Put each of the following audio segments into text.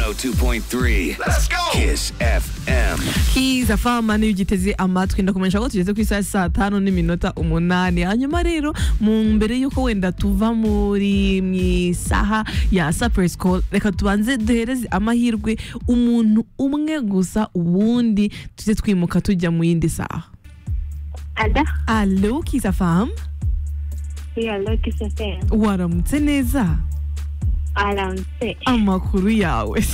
102.3 Let's go Kiss FM kiza fama niyo ugiteze amatwi ndakumenyesha ko tugeze ku isaha ya saa tanu n'iminota umunani hanyuma rero mu mbere y'uko wenda tuva muri mu isaha ya sapuresi koru reka tubanze duhereze amahirwe umuntu umwe gusa ubundi tujye twimuka tujya mu yindi saha Ada, alo kiza famu iya Lucky Sefem, waramutse neza aramutse, amakuru yawe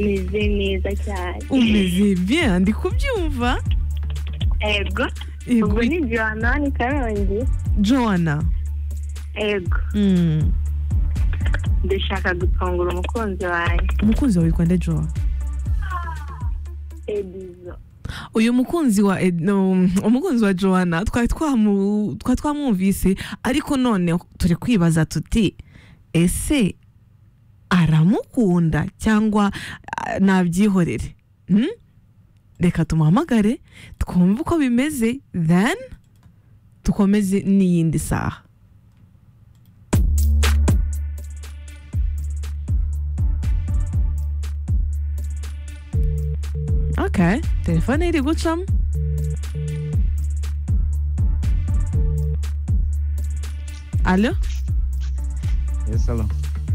meze neza cyane. umeze bien ndi kubyumva Ego, Yego, ubwo ni Johanani Karongi. joanna Ego, Mm. ndashaka gutungura umukunzi wanjye. umukunzi wawe witwa nde joa Edizo, uyu mukunzi wa Ed- no, umukunzi wa joanna twari twamu- twari twamwumvise ariko none turi kwibaza tuti ese aramukunda cyangwa ah, nabyihorere Hmm? reka tumuhamagare twumve uko bimeze then dukomeze n'iyindi saha okay telefone iri gucamo alo Yes, hello.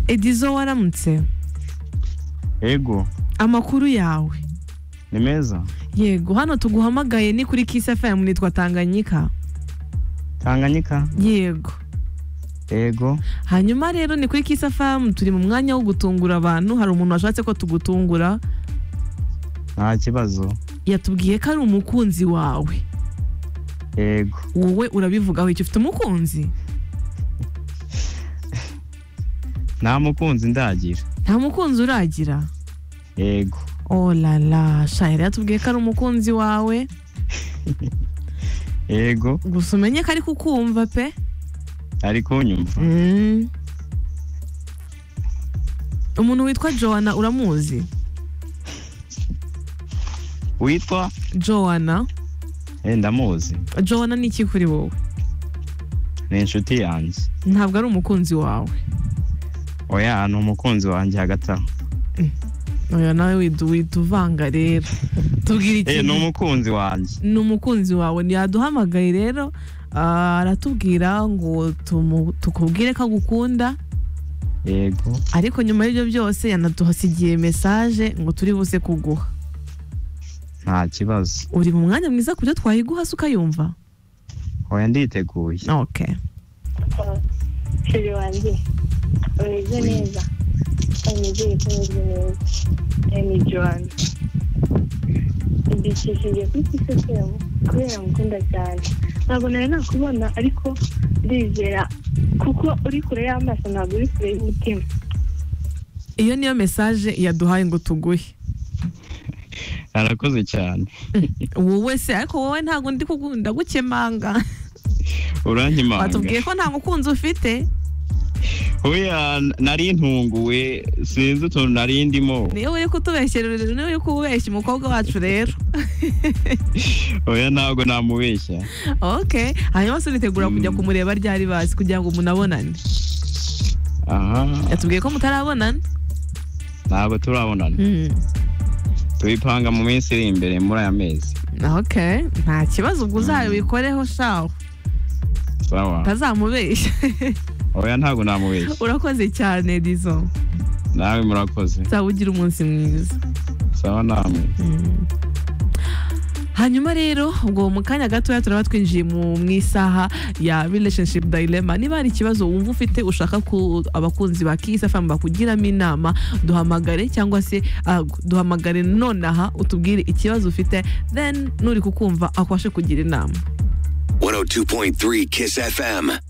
edizo waramutse Ego, amakuru yawe ni meza. yego hano tuguhamagaye ni kuri kiss fm nitwa tanganyika Tanganyika. yego Ego. hanyuma rero ni kuri kiss fm turi mu mwanya wo gutungura abantu hari umuntu washatse ko tugutungura Nta kibazo. yatubwiye ko ari umukunzi wawe Ego. wowe urabivugaho icyo ufite umukunzi Nta mukunzi ndagira. nta mukunzi uragira Ego. olala shayira yatubwiye ko ari umukunzi wawe Ego. gusa umenye ko ari kukumva pe Ari kunyumva. Mm. umuntu witwa joanna uramuzi Witwa? joanna Eh, ndamuzi. joanna ni iki kuri wowe Ni inshuti yanjye. ntabwo ari umukunzi wawe Oya, ni umukunzi wanjye hagati aho. oya nawe widu- wita uvanga rero tubwire Eh, ni ikintu umukunzi wanjye. ni umukunzi wawe ntiyaduhamagaye rero ah, aratubwira ngo tumu- tukubwire ko agukunda Ego. ariko nyuma y'ibyo byose yanaduhasigiye mesaje ngo turi buze kuguha Nta kibazo. uri mu mwanya mwiza ku byo twayiguha se ukayumva Oya, nditeguye. okay shuri wanjye, umeze neza. Umeze ko umeze neza. Eh, Ni Johanna. Idikishije kuri Kiss FM kubera ngukunda cyane. Ntabwo nari nakubona ariko ndizera kuko uri kure y'amaso ntabwo uri kure y'umutima. iyo niyo mesaje yaduhaye ngo tuguhe Arakoze cyane. wowe se ariko wowe ntabwo ndi kugunda gukemanga Urankimanga. batubwiye ko nta mukunzi ufite Oya, nari ntunguwe. Sinzi utuntu nari ndimo. niyo uri kutubeshyera niyo uri kubeshya umukobwa wacu rero Oya, ntabwo namubeshya. ok hanyuma se uritegura kujya Mm. kumureba ryari bazi kugira ngo munabonane Aha. yatubwiye ko mutarabonana ntabwo turabonana Mm. tubipanga mu minsi iri imbere muri aya mezi ok nta kibazo ubwo uzabikoreho shaho sawa utazamubeshya oya ntabwo namubeshya urakoze cyane dizo nawe murakoze uzaba ugira umunsi mwiza sawa namwe hanyuma rero ubwo mu kanya gatoya turaba twinjiye mu mu isaha ya relationship dilemma niba hari ikibazo wumva ufite ushaka ko abakunzi ba kisa famu bakugiramo inama duhamagare cyangwa se ah, duhamagare nonaha utubwire ikibazo ufite then nuri kukumva akubashe kugira inama 102.3 Kiss FM